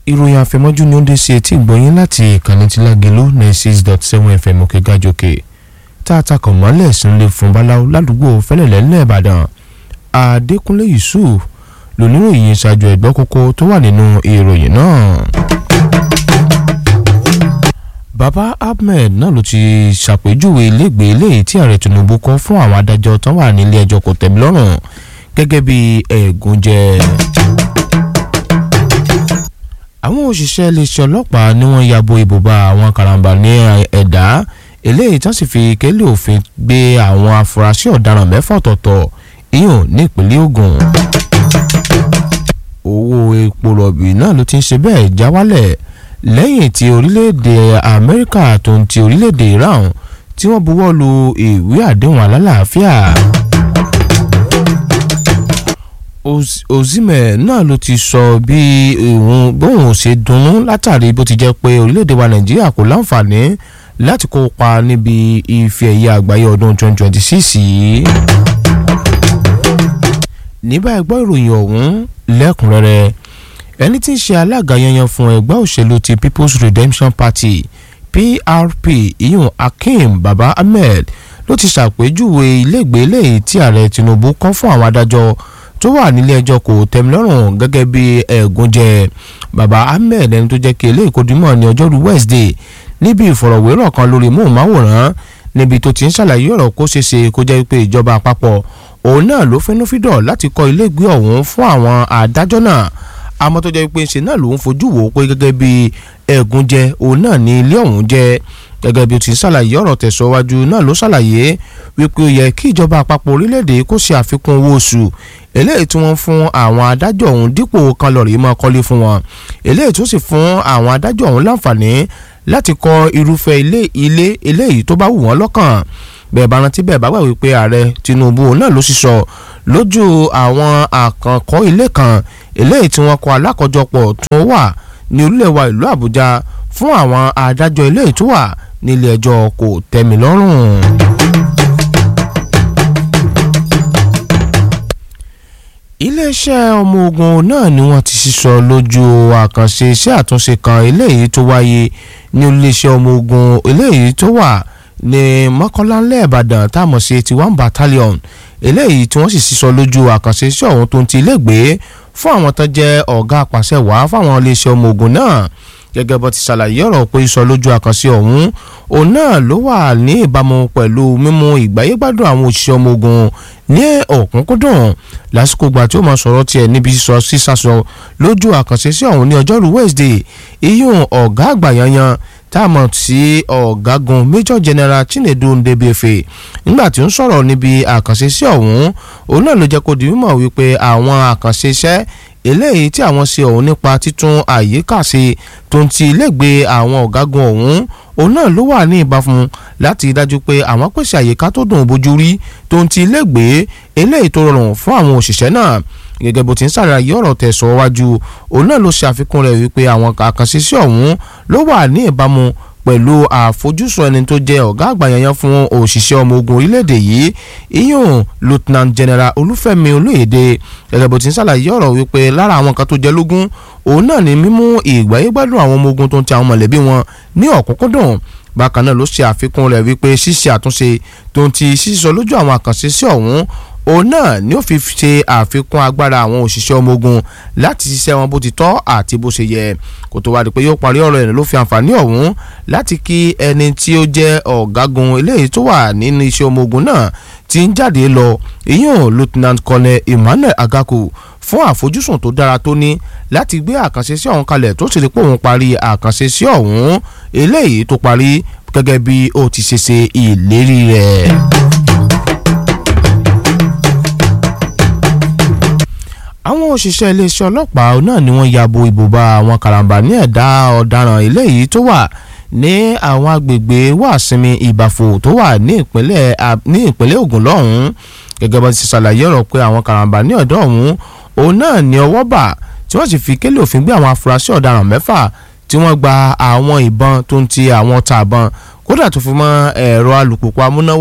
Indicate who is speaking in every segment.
Speaker 1: ìròyìn àfẹmọ́jú ni ó ń dé sí etí ìgbọ̀nyín láti ìkànnì tí lágẹ̀lú ninety six dot seven fm òkè gàjòkè tá a takọ̀ mọ́lẹ̀ sínú fún báláwo ládùúgbò fẹ́lẹ̀lẹ́ ńlẹ̀ ìbàdàn adékúnlé yusuf lóníròyìn ṣáájú ẹ̀gbọ́ kókó tó wà nínú ìròyìn náà. baba ahmed náà ló ti ṣàpèjúwe ilégbèé eléyìí tí ààrẹ tinubu kọ́ fún àwọn adájọ́ tó wà nílé ẹjọ́ kò tẹ̀mí lọ́rùn gẹ́gẹ́ bí ẹ̀gúnjẹ àwọn òṣìṣẹ́ iléeṣẹ́ ọlọ́pàá ni wọ́n yabo ìbòbá àwọn karambà ní ẹ̀dá eléyìí tán sì fi kélé òfin gbé àwọn afurasí ọ̀daràn mẹ́fà ọ̀tọ̀ọ̀tọ̀ ìyọ̀n ní ìpínlẹ̀ Ògùn. owó epo rọ̀bì náà ló ti ń ṣe bẹ́ẹ̀ já wálẹ̀ lẹ́yìn tí orílẹ̀-èdè Amẹ́ríkà tó ń ti orílẹ̀-èdè Iran tí wọ́n buwọ́ lu ìwé àdéhùn alálàáfíà. Ozime náà ló ti sọ bí òun bóun ṣe dunnú látàrí bó ti jẹ́ pé orílẹ̀-èdè wa Nàìjíríà kò láǹfààní láti kópa níbi ife ẹ̀yẹ àgbáyé ọdún 2026 yìí. ní báyìí gbọ́ ìròyìn ọ̀hún lẹ́kùnrẹ́rẹ́ ẹni tí ń ṣe alága yanyan fún ẹgbẹ́ òṣèlú ti People's Redemption Party PRP iyun Akeem Baba Ahmed ló ti ṣàpèjúwe ilégbèé lẹ́yìn tí ààrẹ Tinubu kọ́ fún àwọn adájọ́ tó wà nílé ẹjọ́ kò tẹ́milọ́rùn gẹ́gẹ́ bí ẹ̀gúnjẹ baba ahmed ẹni tó jẹ́ kí eléyìí kó dimọ̀ ní ọjọ́rú wednesday níbi ìfọ̀rọ̀wérọ̀ kan lórí móhùnmáwòrán níbi tó ti ń ṣàlàyé ọ̀rọ̀ kó ṣeé ṣe kó jẹ́ pé ìjọba àpapọ̀ òun náà ló fẹ́núfídọ̀ láti kọ́ ilégbé ọ̀hún fún àwọn adájọ́ náà àmọ́ tó jẹ́ pé ṣe náà ló ń fojú wò ó pé gẹ́gẹ́ bí ẹ̀gúnjẹ òun náà ní ilé ọ̀hún jẹ́ gẹ́gẹ́ bí o ti ń ṣàlàyé ọ̀rọ̀ tẹ̀síwájú náà ló ṣàlàyé wípé ó yẹ kí ìjọba àpapọ̀ orílẹ̀-èdè kó ṣe àfikún owó oṣù eléyìí tí wọ́n fún àwọn adájọ́ ọ̀hún dípò kan lọ́ọ̀rì máa kọ́lé fún wọn eléyìí tó sì fún àwọn adájọ́ ọ̀hún láǹfààní láti kọ́ irúfẹ́ ilé ilé eléyìí tó bá wù wọ́n lọ́kàn bẹ́ẹ̀ bá rántí bẹ́ẹ̀ bá gbà wípé ààrẹ Tinubu náà ló sì sọ lójú àwọn àkànkọ́ ilé kan eléyìí tí wọ́n kọ́ alákọ̀jọpọ̀ tó wà ní orílẹ̀ wa ìlú Àbújá fún àwọn adájọ́ eléyìí tó wà nílé ẹjọ́ kò tẹ́mi lọ́rùn. iléeṣẹ́ ọmọ ogun náà ni wọ́n ti sísọ lójú àkànṣe iṣẹ́ àtúnṣe kan eléyìí tó wáyé ní iléeṣẹ́ ọmọ ogun eléyìí tó wà ní mọ́kànlá ìbàdàn táàmù sí eighty one battalion eléyìí tí wọ́n sì sísọ lójú àkànṣe iṣẹ́ ọ̀hún tó ń ti ilégbèé fún àwọn tó jẹ́ ọ̀gá àpàṣẹ wàá fáwọn iléeṣẹ́ ọmọ ogun náà gẹ́gẹ́ bó ti ṣàlàyé ọ̀rọ̀ pé sọ lójú àkànṣe ọ̀hún òun náà ló wà ní ìbámu pẹ̀lú mímú ìgbáyégbádùn àwọn òṣìṣẹ́ ọmọ ogun ní ọ̀kúnkúndùn lásìkò gbà tí ó máa sọ̀rọ̀ tiẹ̀ níbi sísọ sísàsọ lójú àkànṣe sí ọ̀hún ní ọjọ́rú Wednesday iyún ọ̀gá àgbà yanyan tá a mọ̀ sí ọ̀gágun Major General Chinedu Ndebefe nígbà tí ó ń sọ̀rọ̀ níbi àkànṣe sí ọ̀hún òun náà ló jẹ́ kó di mímọ̀ wípé àwọn àkànṣe iṣẹ́ eléyìí tí àwọn ṣe ọ̀hún nípa títún àyíká ṣe tó ń ti ilégbèé àwọn ọ̀gágun ọ̀hún òun náà ló wà ní ìbáfun láti dájú pé àwọn pèsè àyíká tó dùn bójú rí tó ń ti ilégbèé eléyìí tó rọrùn fún àwọn òṣìṣẹ́ náà gẹ́gẹ́ bó ti ń ṣàlàyé ọ̀rọ̀ tẹ̀sọ̀ wájú òun náà ló ṣe àfikún rẹ̀ wípé àwọn àkànṣe sí ọ̀hún ló wà ní ìbámu pẹ̀lú àfojúsùn ẹni tó jẹ́ ọ̀gá àgbà yanyan fún òṣìṣẹ́ ọmọ ogun orílẹ̀-èdè yìí iyún lieutenant general olúfẹ́mi olóyèdè gẹ́gẹ́ bó ti ń ṣàlàyé ọ̀rọ̀ wípé lára àwọn kan tó jẹ́ lógún òun náà ni mímú ìgbáyégbádùn àwọn ọmọ ogun tó ń ti àwọn mọ̀lẹ́bí wọn ní ọ̀kúnkúndùn bákan náà ló ṣe àfikún rẹ̀ wípé ṣíṣe àtúnṣe tó ń ti sísọ lójú àwọn àkànṣe sí ọ̀hún òun náà ni ó fi ṣe àfikún agbára àwọn òṣìṣẹ́ ọmọ ogun láti ṣiṣẹ́ wọn bó ti tọ́ àti bó ṣe yẹ kó tó wá di pé yóò parí ọ̀rọ̀ ẹ̀ ló fi àǹfààní ọ̀hún láti kí ẹni tí ó jẹ́ ọ̀gágun eléyìí tó wà nínú iṣẹ́ ọmọ ogun náà ti ń jáde lọ ìyún lieutenant colonel emmanuel agaku fún àfojúsùn tó dára tó ní láti gbé àkànṣe sí ọ̀hún kalẹ̀ tó sì rí pé òun parí àkànṣe sí ọ̀hún eléyìí tó parí gẹ́gẹ́ bí ó ti ṣe ṣe ìlérí rẹ̀. àwọn òṣìṣẹ́ iléeṣẹ́ ọlọ́pàá náà ni wọ́n yabo ìbòbá àwọn karambà ní ẹ̀dá ọ̀daràn eléyìí tó wà ní àwọn agbègbè wàsinmi ìbàfò tó wà ní ìpínlẹ̀ ní ìpínlẹ̀ Ògùn lọ́hùn-ún gẹ́gẹ́ bá ti ṣàlàyé ọ̀rọ̀ pé àwọn karambà ní ọ̀dọ́ ọ̀hún òun náà ní ọwọ́ bà tí wọ́n sì fi kélé òfin gbé àwọn afurasí ọ̀daràn mẹ́fà tí wọ́n gba àwọn ìbọn tó ń ti àwọn ọta àbọn kódà tó fi mọ́ ẹ̀rọ alùpùpù amúnáwá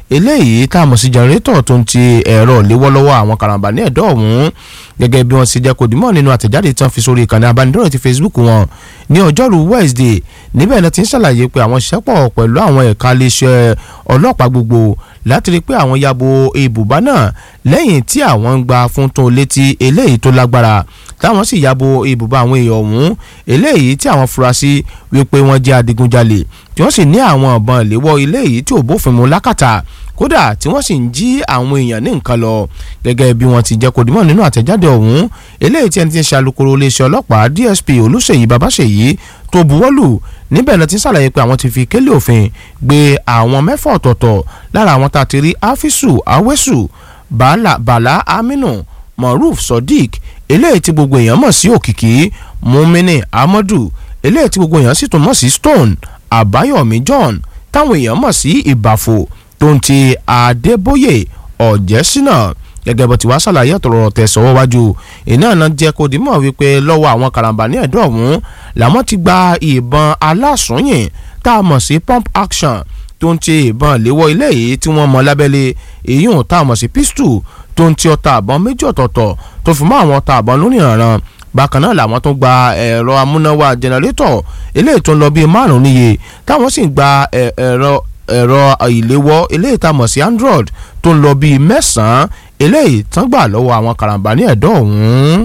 Speaker 1: eléyìí tá a mọ̀ sí jẹnrétọ̀ tó ń ti ẹ̀rọ léwọ́lọ́wọ́ àwọn karambà ní ẹ̀dọ́ ọ̀hún gẹ́gẹ́ bí wọ́n ṣe jẹ́ kó dìmọ̀ nínú àtẹ̀jáde tán fi sórí ìkànnì abánidọ́rẹ̀ ti Facebook wọn ní ọjọ́rú Wednesday níbẹ̀ náà ti ń ṣàlàyé pé àwọn ṣiṣẹ́ pọ̀ pẹ̀lú àwọn ẹ̀ka iléeṣẹ́ ọlọ́pàá gbogbo láti rí pé àwọn yabo ibùbá náà lẹ́yìn tí àwọn ń gba fún tó létí eléyìí tó lágbára táwọn sì yabo ibùbá àwọn èèyàn ọ̀hún eléyìí tí àwọn furasí wípé wọ́n jẹ́ adigunjalè tí wọ́n sì ní àwọn ọ̀bọ̀n ìléwọ́ eléyìí tí ò bófin mu lákàtà kódà tí wọ́n sì ń jí àwọn èèyàn ní nǹkan lọ gẹ́gẹ́ bí wọ́n ti jẹ́ kó dimọ̀ nínú àtẹ̀jáde ọ̀hún eléyìí tí ẹni tí ń ṣe alukoro iléeṣẹ́ ọlọ́pàá DSP Olúṣèyí Babáṣèyí tó buwọ́lù níbẹ̀ náà ti ń ṣàlàyé pé àwọn ti fi kélé òfin gbé àwọn mẹ́fà ọ̀tọ̀ọ̀tọ̀ lára àwọn tá a ti rí Afisu Awesu Bala, Bala Aminu Moruf Sodiq eléyìí tí gbogbo èèyàn mọ̀ sí Òkìkí Mumini Amadu eléyìí tí gbogbo èèyàn sì tún mọ̀ sí Stone Àbáyọ̀mí John táwọn èèyàn mọ̀ sí Ìbàfò tó ń ti Adébóyè Ọ̀jẹ́sínà gẹ́gẹ́ bó ti wá ṣàlàyé ọ̀tọ̀rọ̀ tẹ̀sọ̀wọ́ wájú iná náà jẹ́ kó dìímọ̀ wípé lọ́wọ́ àwọn karambà ní ẹ̀dọ́ ọ̀hún làwọn ti gba ìbọn alásùnyìn tá a mọ̀ sí pump action tó ń ti ìbọn léwọ́ ilé yìí tí wọ́n mọ lábẹ́lé èyún tá a mọ̀ sí pistol tó ń ti ọta àbọ̀n méjì ọ̀tọ̀ọ̀tọ̀ tó fi mọ́ àwọn ọta àbọ̀n lórí ìrànràn bákan náà làwọn tó gba ẹ̀rọ amúnáwá jẹnẹrétọ̀ eléyìí tó ń lọ bíi márùn-ún níye táwọn sì ń gba ẹ̀rọ ẹ̀rọ ìléwọ́ eléyìí tá a mọ̀ sí android tó ń lọ bíi mẹ́sàn-án eléyìí tán gbà lọ́wọ́ àwọn karambà ní ẹ̀dọ́ ọ̀hún.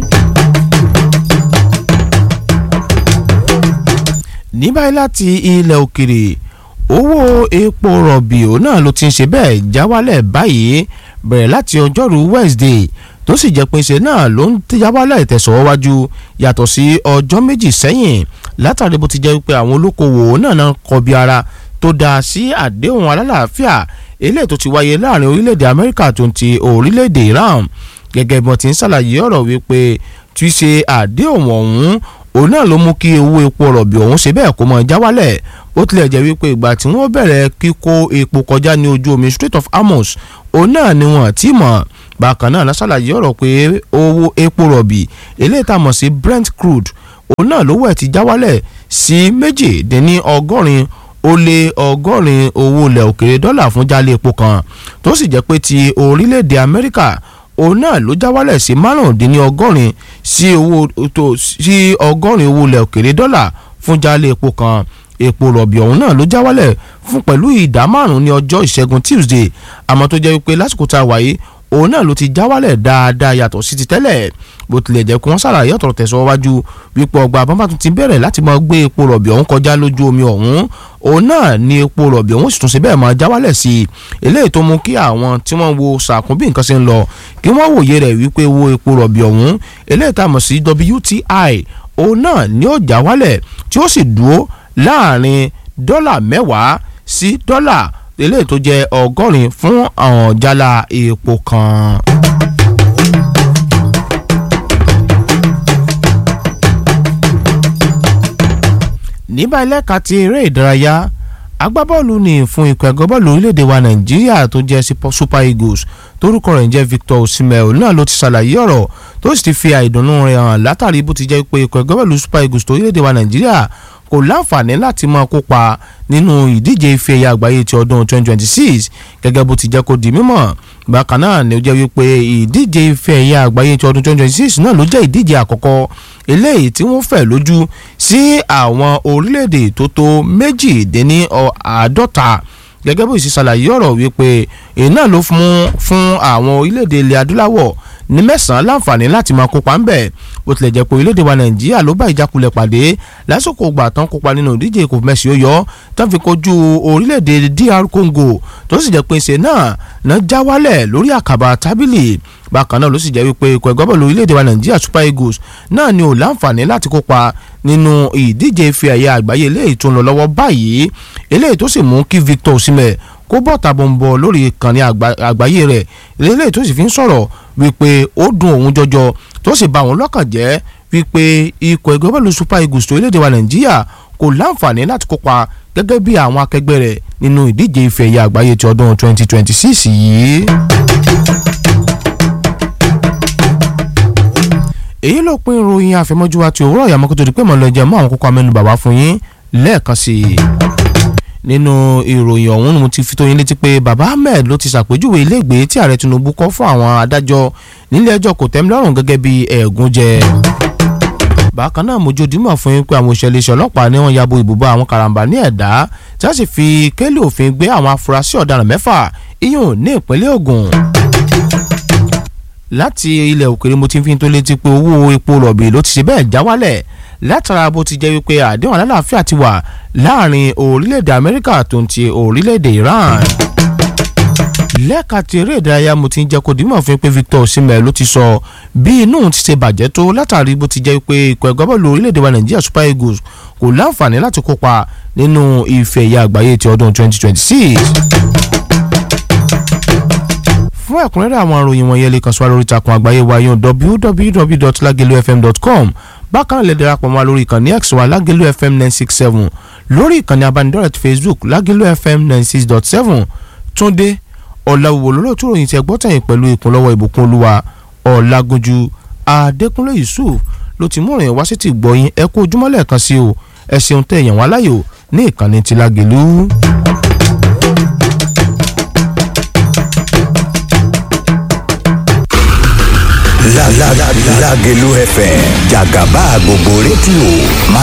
Speaker 1: ní báyìí láti ilẹ̀ òkèrè owó epo rọ̀bì òun náà ló ti ń ṣe bẹ́ẹ̀ já wálẹ̀ báyìí bẹ̀rẹ̀ láti ọjọ́rú Wednesday tó sì jẹ́ pé ṣe náà ló ń já wálẹ̀ tẹ̀sọ̀wájú yàtọ̀ sí ọjọ́ méjì sẹ́yìn látàrí bó ti jẹ́ pé àwọn olókoòwò náà náà kọbi ara tó dáa sí àdéhùn alálàáfíà eléyìí tó ti wáyé láàrin orílẹ̀-èdè Amẹ́ríkà tó ń ti orílẹ̀-èdè Iran gẹ́gẹ́ bí wọ́n ti ń ṣàlàyé ọ̀rọ̀ wípé tí í ṣe àdéhùn ọ̀hún òun náà ló mú kí owó epo rọ̀bì ọ̀hún ṣe bẹ́ẹ̀ kó mọ̀ já wálẹ̀ ó tilẹ̀ jẹ́ wípé ìgbà tí wọ́n bẹ̀rẹ̀ kíkó epo kọjá ní ojú omi Strait of Hormuz òun náà ni wọ́n ti mọ̀ bákan náà ṣàlàyé ọ̀rọ̀ pé owó epo rọ̀bì eléyìí tá a mọ̀ sí Brent crude òun náà lówó ẹ̀ ti já wálẹ̀ sí méjì dín ní ọgọ́rin ó lé ọgọ́rin owó ilẹ̀ òkèrè dọ́là fún jálẹ̀ epo kan tó sì jẹ́ pé ti orílẹ̀-èdè Amẹ́ríkà òun náà ló já wálẹ̀ sí márùndínlọ́gọ́rin sí owó tó sí ọgọ́rin owó ilẹ̀ òkèrè dọ́là fún jálẹ̀ epo kan epo rọ̀bì ọ̀hún náà ló já wálẹ̀ fún pẹ̀lú ìdá márùn-ún ní ọjọ́ ìṣẹ́gun Tuesday àmọ́ tó jẹ́ wípé lásìkò tá a wáyé òun náà ló ti já wálẹ̀ dáadáa yàtọ̀ sí ti tẹ́lẹ̀ bó tilẹ̀ jẹ́ kí wọ́n ṣàlàyé ọ̀tọ̀rọ̀ tẹ̀síwájú wípé ọgbà àbámá tún ti bẹ̀rẹ̀ láti máa gbé epo rọ̀bì ọ̀hún kọjá lójú omi ọ̀hún òun náà ni epo rọ̀bì ọ̀hún sì tún ṣe bẹ́ẹ̀ máa já wálẹ̀ sí i eléyìí tó mú kí àwọn tí wọ́n wo sàkún bí nǹkan ṣe ń lọ kí wọ́n wòye rẹ̀ wípé wo epo rọ̀bì ọ̀hún eléyìí tá a mọ̀ sí WTI òun náà ni ó já wálẹ̀ tí ó sì dúró láàrin dọ́là mẹ́wàá sí dọ́là eléyìí tó jẹ́ ọgọ́rin fún àwọn jálá epo kan. níbà ẹlẹ́ka ti eré ìdárayá agbábọ́ọ̀lù ní fún ikọ̀ ẹ̀gọ́ bọ́ọ̀lù orílẹ̀-èdè wa nàìjíríà tó jẹ́ super eagles torúkọ rẹ̀ ń jẹ́ victor osimhen náà ló ti ṣàlàyé ọ̀rọ̀ tó sì ti fi àìdùnnú rẹ̀ hàn látàrí bó ti jẹ́ pé ikọ̀ ẹ̀gọ́ bọ́ọ̀lù super eagles tó orílẹ̀-èdè wa nàìjíríà kò láǹfààní láti máa kópa nínú ìdíje ife ẹ̀yà àgbáyé ti ọdún 2026 gẹ́gẹ́ bó ti jẹ́ kó di mímọ̀ bákan náà ni ó jẹ́ wípé ìdíje ife ẹ̀yà àgbáyé ti ọdún 2026 náà ló jẹ́ ìdíje àkọ́kọ́ eléyìí tí wọ́n fẹ̀ lójú sí àwọn orílẹ̀-èdè tó tó méjìdínní àádọ́ta gẹ́gẹ́ bó ṣe ṣàlàyé ọ̀rọ̀ wípé iná ló fún àwọn orílẹ̀-èdè ilẹ̀ adúláwọ̀ ní mẹ́sàn-án láǹfààní láti máa kópa ń bẹ̀ bó tilẹ̀ jẹ́ pé orílẹ̀-èdè wa nàìjíríà ló bá ìjákulẹ̀ pàdé lásìkò ìgbà tán kópa nínú ìdíje kò mẹ́sì ó yọ tán fi kojú orílẹ̀-èdè DR Congo tó sì jẹ́ pé ṣe náà náà já wálẹ̀ lórí àkàbà tábìlì bákan náà ló sì jẹ́ wípé ikọ̀ ẹ̀gbọ́n bọ̀lù orílẹ̀-èdè wa nàìjíríà Super Eagles náà ni ò láǹfààní láti kópa nínú ìdíje ife ẹ̀yẹ àgbáyé eléyìí tó ń lọ lọ́wọ́ báyìí eléyìí tó sì mú kí Victor Osimhen kó bọ̀ tàbọ̀nbọ̀ lórí ìkànnì àgbáyé rẹ̀ eléyìí tó sì fi ń sọ̀rọ̀ wípé ó dùn òun jọjọ tó sì bà òun lọ́kàn jẹ́ wípé ikọ̀ ẹgbẹ́ bọ́ọ̀lù Super Eagles tó orílẹ̀-èdè wa Nàìjíríà kò láǹfààní láti kópa gẹ́gẹ́ bí àwọn akẹgbẹ́ rẹ̀ nínú ìdíje ife ẹ̀yẹ àgbáyé ti ọdún 2026 yìí. èyí ló pín ìròyìn àfẹmọ́jú wa ti òwúrọ̀ ìyàmọ́ kó tó di pé mọ̀ lọ jẹ́ mọ́ àwọn kókó amẹ́nu bàbá fún yín lẹ́ẹ̀kan sí i nínú ìròyìn ọ̀hún mo ti fi tó yín létí pé baba ahmed ló ti ṣàpèjúwe iléègbé tí ààrẹ tinubu kọ́ fún àwọn adájọ́ nílé ẹjọ́ kò tẹ́milọ́rùn gẹ́gẹ́ bí ẹ̀gúnjẹ bákan náà mojú dímọ̀ fún yín pé àwọn òṣèlú ọlọ́pàá ni wọ́n yabo ìbúbá àwọn karambà ní ẹ̀dá tí wọ́n sì fi kélé òfin gbé àwọn afurasí ọ̀daràn mẹ́fà iyùn ní ìpínlẹ̀ Ògùn láti ilẹ̀ òkèrè mo ti fi tó létí pé owó epo rọ̀bì ló ti ṣe bẹ́ẹ̀ já wálẹ̀ látara bó ti jẹ́ wípé àdéhùn alálàáfíà ti wà láàrin orílẹ̀-èdè Amẹ́ríkà tó ń ti orílẹ̀-èdè Iran lẹ́ka ti eré ìdárayá mo ti ń jẹ́ kó dìímọ̀ fún pé Victor Osimhen ló ti sọ bí inú ti ṣe bàjẹ́ tó látàrí bó ti jẹ́ pé ikọ̀ ẹ̀gbá bọ́ọ̀lù orílẹ̀-èdè wa Nàìjíríà Super Eagles kò láǹfààní láti kópa nínú ife ẹ̀yà àgbáyé ti ọdún 2026 fún ẹ̀kúnrẹ́rẹ́ àwọn àròyìn wọ̀nyẹn lè kàn sí wa lórí ìtàkùn àgbáyé wa yóò www.lagelufm.com bákan náà lè darapọ̀ mọ́ wa lórí ìkànnì x wa lagelu fm nine six seven lórí ìkànnì abánidọ́rẹ̀ẹ́ facebook lagelu fm nine six dot seven túndé ọ̀làwùwò lólótú ròyìn tí ẹ gbọ́ tẹ̀yìn pẹ̀lú ìkúnlọ́wọ́ ìbùkún olúwa ọ̀làgúnjú adékúnlé yusuf ló ti mú ìròyìn wá sí ti gbọ́yìn ẹ kú ojúmọ́ lẹ́ẹ̀kan sí o ẹ ṣeun tẹ̀ yàn wá láyò ní ìkànnì ti lágẹ̀lú.
Speaker 2: Lágẹ̀lú FM jàgàbá gbogbo rédíò máa.